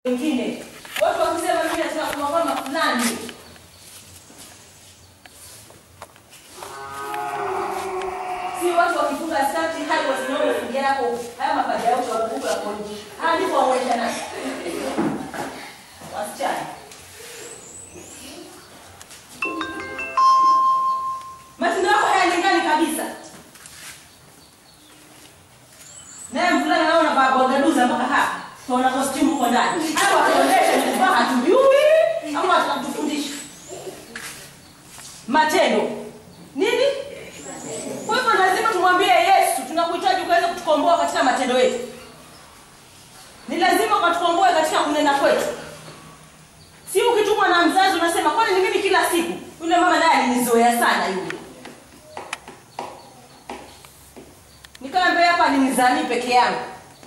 wengine. Watu wakisema mimi nataka kuwa kama fulani, si watu wakifunga skati hadi wasimame fungi yako haya mapaja yao ya kuvuka yako nje hadi kuwaonyesha nani wasichana. Matendo yako hayalingani kabisa. Naye mvulana naona vaa bogaduza mpaka hapa. Tuona costume huko ndani. Hapo ataonyesha ni kuvaa hatujui ama atakutufundisha. Matendo. Nini? Kwa hivyo lazima tumwambie Yesu tunakuhitaji ukaweza kutukomboa katika matendo yetu. Ni lazima ukatukomboe katika kunena kwetu. Si ukitumwa na mzazi unasema kwani ni mimi kila siku. Yule mama naye alinizoea sana yule. Nikawa mbele hapa alinizanii peke yangu.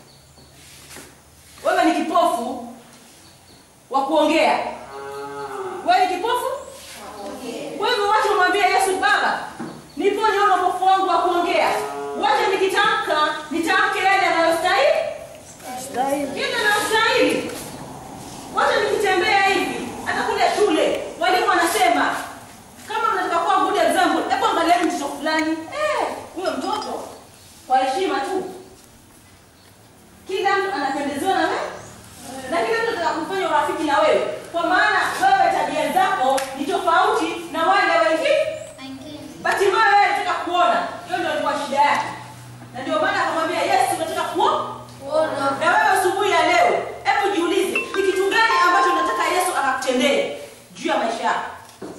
Wewe ni kipofu wa kuongea. Wewe ni kipofu? Kwa hivyo wacha umwambie Yesu, Baba, niponye ule upofu wangu wa kuongea. Wacha nikitamka, nitamke yale yanayostahili. Yale yanayostahili. Wacha nikitembea hivi, hata kule shule, walimu wanasema kama mnataka kuwa good example, hebu angalieni mtoto fulani. Eh, huyo mtoto kwa heshima tu. Kila mtu anapendezewa na wewe. Na kila mtu anataka kufanya urafiki na wewe. Kwa maana wewe tabia zako ni tofauti na wale wengine. Bahati mbaya wewe unataka kuona. Hiyo ndio ilikuwa shida yake. Na ndio maana akamwambia Yesu unataka kuona. Na wewe asubuhi ya leo, hebu jiulize, ni kitu gani ambacho unataka Yesu akakutendee juu ya maisha yako?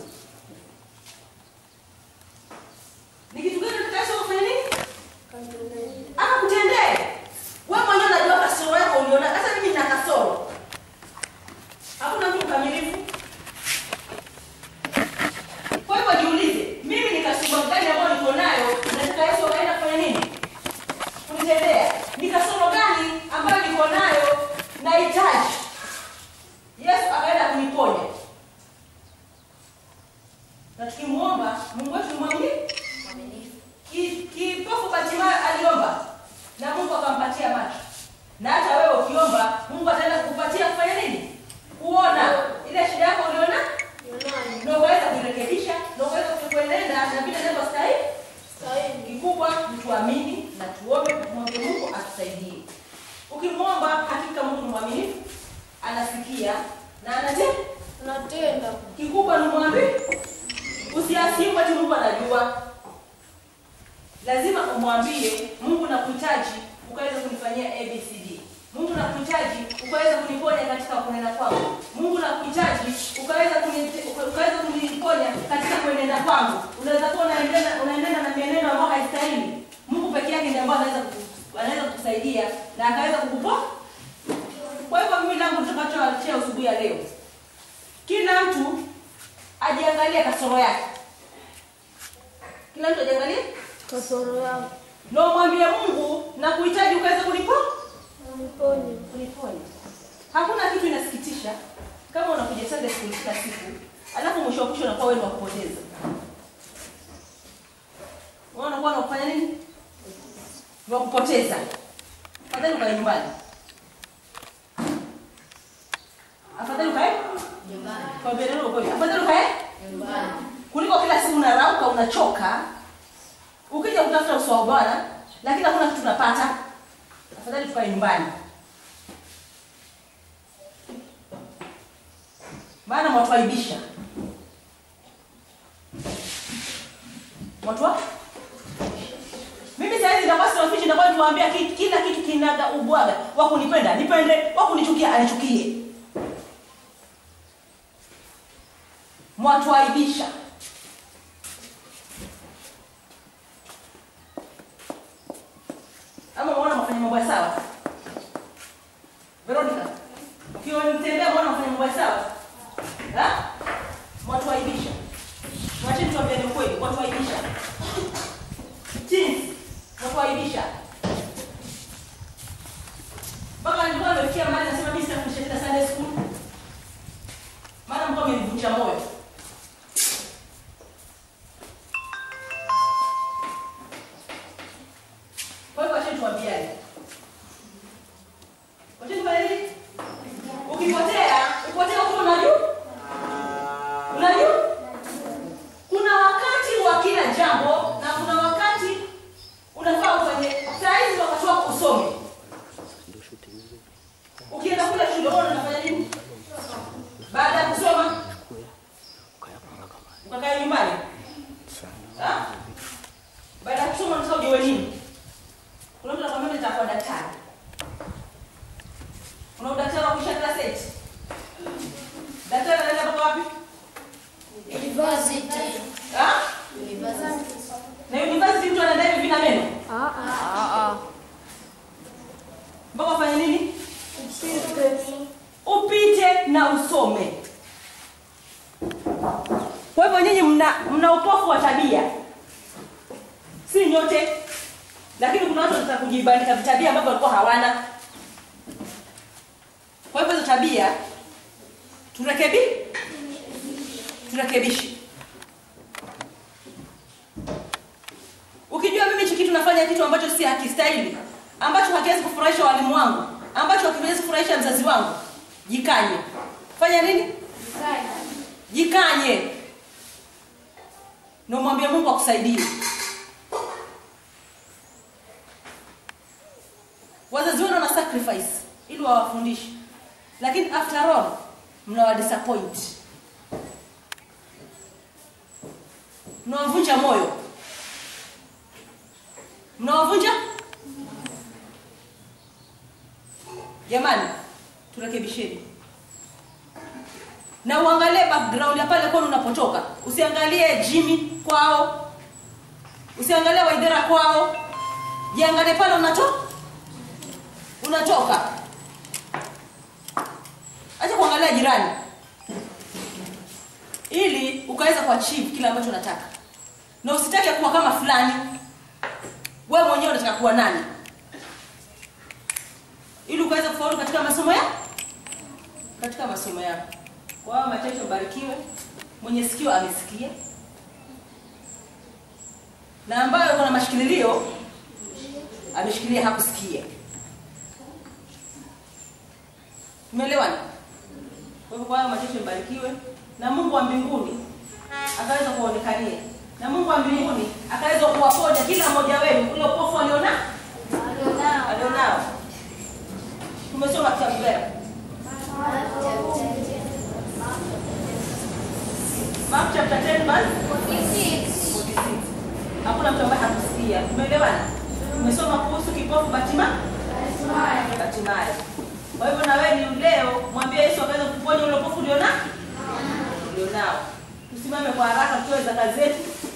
Ni kitu gani unataka Yesu akufanye nini? Akakutendee. Wewe mwenyewe unajua kasoro yako uliona. Hata mimi nina kasoro. Hakuna mtu mkamilifu. Kwa hivyo jiulize, mimi ni kasoro gani ambayo niko nayo? Nataka Yesu akaenda kufanya nini? Kunitendea. Ni kasoro gani ambayo niko nayo nahitaji Yesu akaenda kuniponya? Na tukimuomba Mungu wetu ni mwaminifu. Ki- Kipofu Bartimayo aliomba na Mungu akampatia macho. Na hata wewe ukiomba, Mungu ataenda kukupatia kufanya nini? Kuona ile shida yako uliona, na ukaweza kuirekebisha, na ukaweza kuenenda na vile neno stahili. Kikubwa ni tuamini na tuombe, tumwombe Mungu atusaidie. Ukimwomba, hakika Mungu ni mwaminifu, anasikia na anatenda. Kikubwa ni mwambie, usiasimu ati Mungu anajua lazima umwambie Mungu nakuhitaji ukaweza kunifanyia ABCD. Mungu nakuhitaji ukaweza kuniponya katika kunena kwangu. Mungu nakuhitaji ukaweza kuni, ukaweza kuniponya katika kuenenda kwangu. Unaweza kuwa unaendelea unaendelea na mienendo ambayo haistahili. Mungu peke yake ndiye ambaye anaweza kuku- anaweza kukusaidia na akaweza kukuponya. Kwa hivyo mimi langu tutakachoachia asubuhi ya leo, kila mtu ajiangalie kasoro yake. Kila mtu ajiangalie kasoro yangu na umwambie Mungu na kuhitaji ukaweza kulipo uniponye. kuliponya. Hakuna kitu inasikitisha kama unakuja Sunday school kila siku, alafu mwisho wa kesho unakuwa wewe ni wa kupoteza. Wewe unakuwa unafanya nini? Ni wa kupoteza. Afadhali ukae nyumbani. Afadhali ukae kwa vile neno ukweli. Afadhali ukae kuliko kila siku unarauka unachoka ukija kutafuta uso wa Bwana lakini hakuna kitu unapata. Afadhali tukae nyumbani. Maana mwatuaibisha. Mwatwa? Mimi sasa hivi ndio sina fichi ndio tuwaambia ki- kila kitu kinaga ubwaga. Wa kunipenda nipende, wa kunichukia anichukie. Mwatuaibisha. Ama unaona mafanya mambo ya sawa? Veronica, ukiwa nitembea mbona mafanya mambo ya sawa? Ha? Mwatuaibisha. Mwacheni tuambiane ukweli, mwatuaibisha. Teens, mwatuaibisha. Mpaka nilikuwa nimefikia mahali nasema mimi sitafundisha tena Sunday school. Maana mko amenivunja moyo. Kwa hivyo wacheni tuambiane. Wacheni fanya nini? ukipotea upotea huko unajua unajua kuna wakati wa kila jambo na kuna wakati unafaa ufanye saizi wakati wako usome ukienda kule shule wewe unafanya nini baada ya kusoma ukakaa nyumbani Ha? baada ya kusoma unataka ujue nini kuna mtu anakwambia mimi nitakuwa daktari una udaktari wa kuisha class 8 daktari anaenda mpaka wapi University. Ha? University. na university mtu anaenda hivi vina meno Ah ah. mpaka ufanye nini upite na usome kwa hivyo nyinyi mna, mna upofu wa tabia si nyote lakini kuna watu wanataka kujibandika vitabia ambavyo walikuwa hawana kwa hivyo hizo tabia turekebi turekebishe ukijua mimi hichi kitu nafanya kitu ambacho si hakistahili ambacho hakiwezi kufurahisha walimu wangu ambacho hakiwezi kufurahisha mzazi wangu jikanye fanya nini jikanye na umwambie mungu akusaidie wazazi wenu wana sacrifice ili wawafundishe lakini after all mnawa disappoint mnawavunja moyo mnawavunja jamani turekebisheni na uangalie background ya pale kwenu unapotoka usiangalie jimmy kwao usiangalie waidhera kwao jiangalie pale unato unatoka acha kuangalia jirani ili ukaweza kuachieve kile ambacho unataka na usitake kuwa kama fulani wewe mwenyewe unataka kuwa nani ili ukaweza kufaulu katika masomo ya katika masomo yako kwa hiyo machache ubarikiwe mwenye sikio amesikia na ambayo kuna mashikililio ameshikilia hakusikia tumeelewana kwa hivyo kwa hayo machache mbarikiwe na mungu wa mbinguni akaweza kuonekania na mungu wa mbinguni akaweza kuwaponya kila mmoja wenu ule upofu aliona alionao tumesoma kitabu gani Mark chapter 10 verse 46. Hakuna mtu ambaye hakusikia. Tumeelewana? Tumesoma kuhusu kipofu Batima Batimayo. Kwa hivyo na wewe ni leo mwambie Yesu akaweza kuponya ule upofu uliona ulionao. Tusimame kwa haraka tuwe za kazi zetu